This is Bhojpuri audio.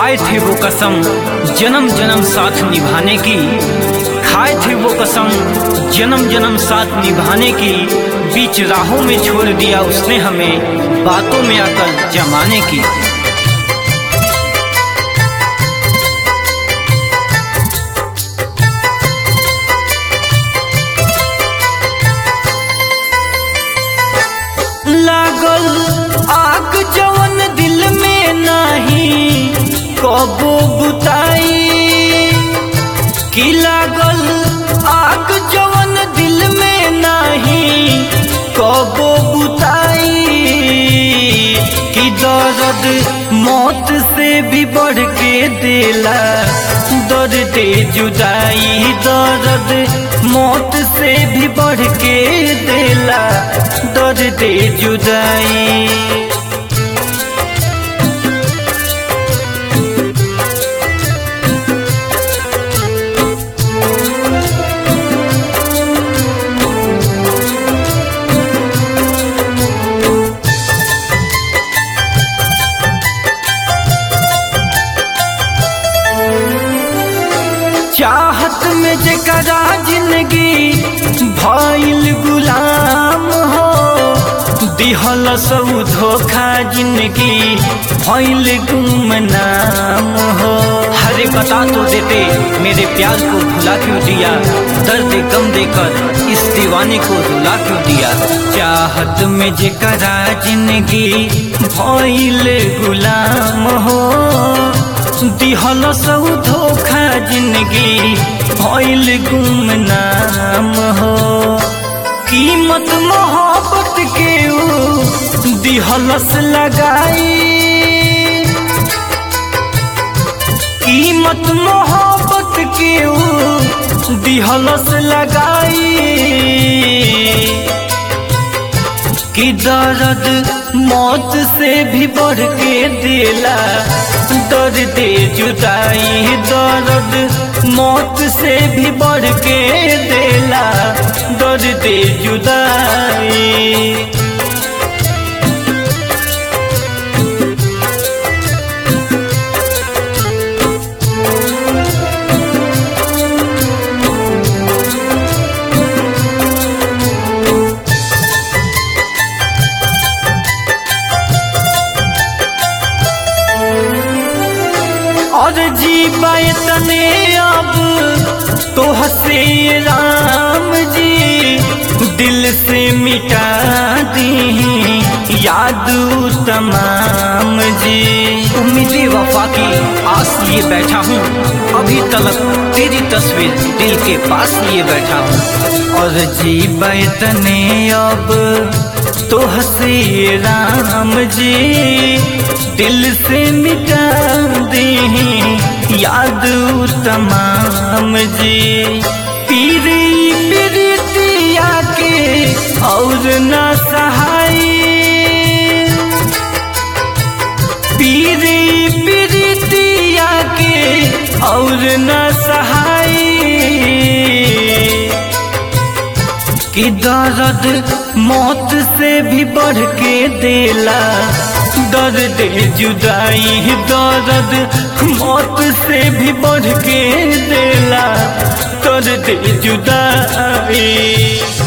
खाए थे वो कसम जन्म जन्म साथ निभाने की खाए थे वो कसम जन्म जन्म साथ निभाने की बीच राहों में छोड़ दिया उसने हमें बातों में आकर जमाने की लागल आग जवन दिल में नाही कबो बुताई की लागल आग जवन दिल में नाही कबो बुताई की दर्द मौत से भी बढ़ के देला दर्द जुदाई दर्द मौत से भी बढ़ के देला दर्द जुदाई चाहत में जकरा जिंदगी भइल गुलाम हो दिहल सब धोखा जिंदगी भइल गुमनाम हो हरे बता तो देते मेरे प्यार को भुला क्यों दिया दर्द गम देकर इस दीवाने को रुला क्यों दिया चाहत में जकरा जिंदगी भइल गुलाम हो दिहल सब धोखा जिंदगी भइल गुमनाम हो कीमत मोहब्बत के ऊ दिहलस लगाई कीमत मोहब्बत के ऊ दिहलस लगाई कि दर्द मौत से भी बढ़ के देला दर्द जुदाई दर्द मौत से भी बढ़ के देला दर्द जुदाई और जीवाए तने अब तो हसे राम जी दिल से मिटा दी याद तमाम जी उम्मीद वफा की आस लिए बैठा हूँ अभी तलक तेरी तस्वीर दिल के पास लिए बैठा हूँ और जीवाए तने अब तो हसे राम जी दिल से मिटा दे याद तमाम जी पीरी पीरितिया के और न सहाय पीरी पीरितिया के और न सहाय कि दर्द मौत से भी बढ़ के देला दर्द जुदाई दर्द मौत से भी बढ़ के देला दर्द जुदाई